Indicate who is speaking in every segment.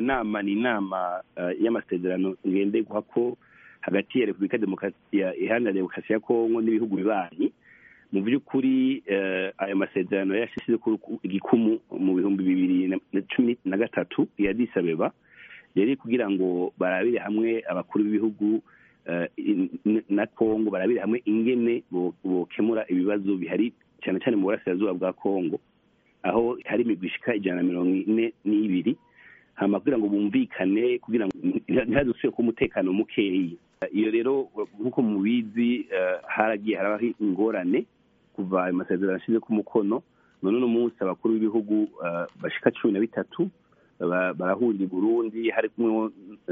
Speaker 1: nama ni inama y'amasezerano ngenderwa ko hagati ya repubulika iharanira demokarasi ya kongo n'ibihugu bibanyi mu by'ukuri ayo masezerano yashyize igikumu mu bihumbi bibiri na cumi na gatatu ya disabeba yari kugira ngo barabire hamwe abakuru b'ibihugu na kongo barabire hamwe ingene bokemura ibibazo bihari cyane cyane mu burasirazuba bwa kongo aho hari imigwi ishika ijana na mirongo ine n'ibiri hama kugira ngo bumvikane kugira ngo ntihadusubire kuba umutekano mukeyi iyo rero nk'uko mubizi haragiye harabaho ingorane kuva ayo masezerano ashize ku mukono none uno munsi abakuru b'ibihugu bashika cumi na bitatu barahurira i burundi hari kumwe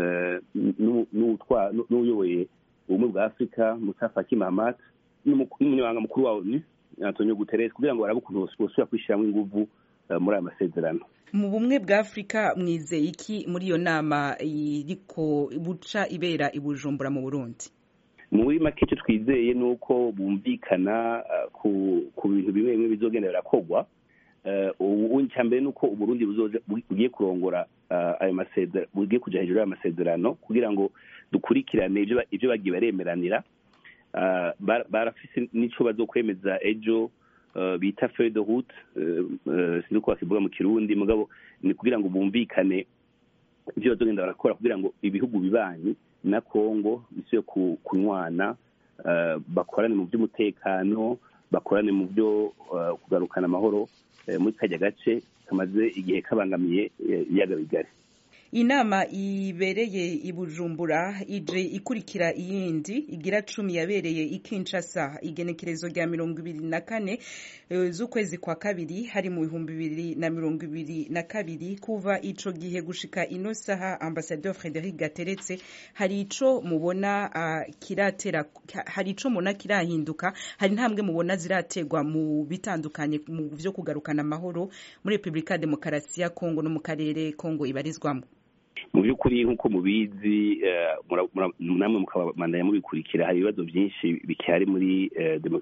Speaker 1: n'uyoboye ubumwe bwa afurika musa faki mahamat n'umunyamabanga mukuru wa onu antonio guterres kugira ngo barabe ukuntu bosubira kwishyiramo inguvu muri aya masezerano
Speaker 2: mu bumwe bwa afurika mwizeye iki muri iyo nama iriko buca ibera i bujumbura mu burundi
Speaker 1: muri make icyo twizeye ni uko bumvikana ku bintu bimwe bimwe bizogenda birakogwa ubu icya mbere ni uko uburundi bugiye kurongora ayo masezerano bugiye kujya hejuru y'ayo masezerano kugira ngo dukurikirane ibyo bagiye baremeranira barafise n'icyo bazokwemeza ejo bita feuille de route sinzi uko bakivuga mu kirundi mugabo ni kugira ngo bumvikane ibyo bazogenda barakora kugira ngo ibihugu bibanyi na kongo bisubiye kunywana bakorane mu by'umutekano bakorane mu byo kugarukana amahoro muri kajya gace kamaze igihe kabangamiye ibiyaga bigari
Speaker 2: inama ibereye i bujumbura ije ikurikira iyindi igira cumi yabereye i kinshasa igenekerezo rya mirongo ibiri na kane z'ukwezi kwa kabiri hari mu bihumbi bibiri na mirongo ibiri na kabiri kuva ico gihe gushika ino saha ambasadeur frederic gateretse hari ico mubona uh, kiratera hari ico mubona kirahinduka hari intambwe mubona zirategwa mu bitandukanye mu vyo kugarukana amahoro muri repubulika ya demokarasi ya kongo no mu karere kongo ibarizwamo
Speaker 1: mu by'ukuri nk'uko mubizi namwe mukabandanya mubikurikira hari ibibazo byinshi bikihari muri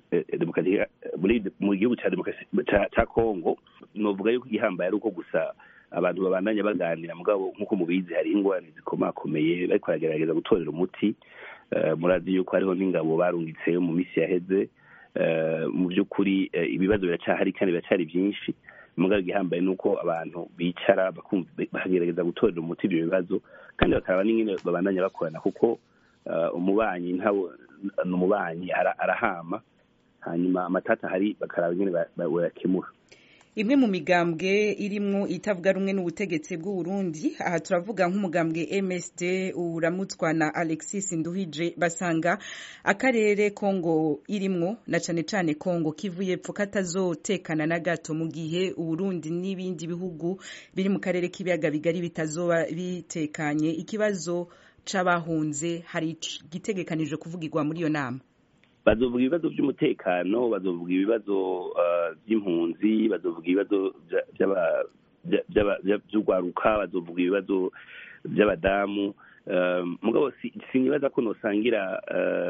Speaker 1: mu gihugu cya kongo novuga yuko igihambaye ari uko gusa abantu babandanya baganira mugabo nk'uko mubizi hari ingorane zikomakomeye bariko baragerageza gutorera umuti murazi yuko hariho n'ingabo barungitse mu minsi yaheze mu by'ukuri ibibazo biracyahari kandi biracyari byinshi mugabo igihambaye ni uko abantu bicara bakagerageza gutorera umuti ibyo bibazo kandi bakaraba n'ingene babandanya bakorana kuko umubanyi ntawe ni umubanyi arahama hanyuma amatata ahari bakaraba ingene bayakemura
Speaker 2: imwe mu migambwe irimwo itavuga rumwe n'ubutegetsi bw'u Burundi aha turavuga nk'umugambwe MSD uramutswa na Alexis Nduhije basanga akarere Kongo irimwo na cane cane Kongo kivuye pfo katazotekana na gato mu gihe Uburundi n'ibindi bihugu biri mu karere k'ibiyaga bigari bitazoba bitekanye ikibazo c'abahunze hari gitegekanijwe kuvugirwa muri iyo nama
Speaker 1: bazovuga ibibazo by'umutekano bazovuga ibibazo by'impunzi bazovuga ibibazo by'urwaruka bazovuga ibibazo by'abadamu mugabo sinibaza ko nosangira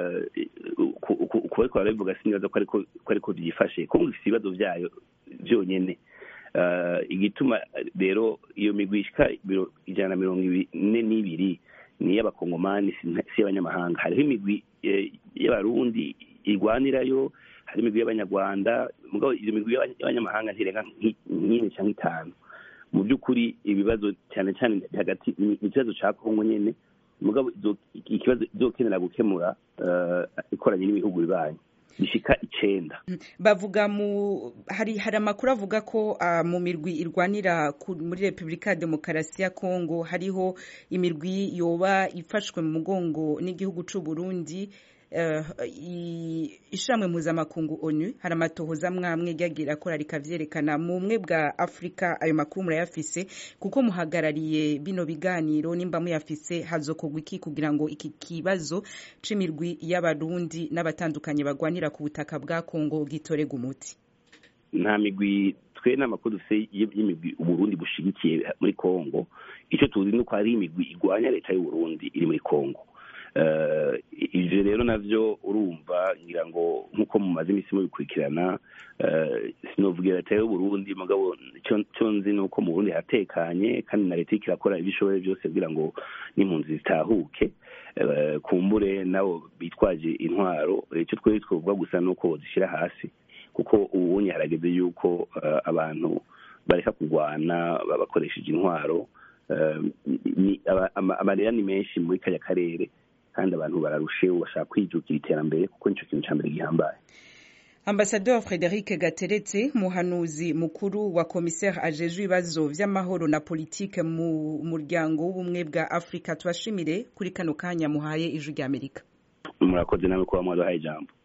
Speaker 1: kuba ariko barabivuga sinibaza ko ariko byifashe kongo ifite ibibazo byayo byonyine igituma rero iyo migwi ishika ijana na mirongo ine n'ibiri ni iy'abakongomani si iy'abanyamahanga hariho imigwi y'abarundi irwanirayo hari imigwi y'abanyarwanda mugabo iyo migwi y'abanyamahanga ntirenga nk'ine cyangwa itanu mu by'ukuri ibibazo cyane cyane hagati ni ikibazo cya kongo nyine mugabo ikibazo izokenera gukemura ikoranye n'ibihugu bibanyi bishika icenda
Speaker 2: bavuga mu hari hari amakuru avuga ko uh, mu mirwi irwanira muri Republika ya Demokarasi ya Kongo hariho imirwi yoba ifashwe mu mugongo n'igihugu c'u Burundi uh, ishamwe mpuzamakungu onu hari amatohoza mwamwe ryagira akora rikavyerekana mu bumwe bwa afurika ayo makuru murayafise kuko muhagarariye bino biganiro nimba muyafise hazokorwa iki kugira ngo iki kibazo c'imirwi y'abarundi n'abatandukanye bagwanira ku butaka bwa kongo gitorega umuti
Speaker 1: nta migwi twe n'amakuru dufise y'imigwi uburundi bushigikiye muri kongo icyo tuzi ni uko hari imigwi igwanya leta y'uburundi iri muri kongo ibyo rero nabyo urumva ngira ngo nk'uko mumaze iminsi mubikurikirana sinovugira leta y'uburundi mugabo cyo nzi ni uko mu burundi hatekanye kandi na leta irakora ibyo ishoboye byose kugira ngo n'impunzi zitahuke kumbure nabo bitwaje intwaro icyo twari twavuga gusa ni uko zishyira hasi kuko ubunye harageze yuko abantu bareka kurwana bakoresheje intwaro amarira ni menshi muri kariya karere kandi abantu bararusheho bashaka kwijukira iterambere kuko nicyo kintu cya mbere gihambaye
Speaker 2: ambasaderi frederic gateretse muhanuzi mukuru wa komiseri ajejwe ibibazo by'amahoro na politike mu muryango w'ubumwe bwa afurika tubashimire kuri kano kanya muhaye ijwi ry'amerika
Speaker 1: murakoze nawe kuba mwaduhaye ijambo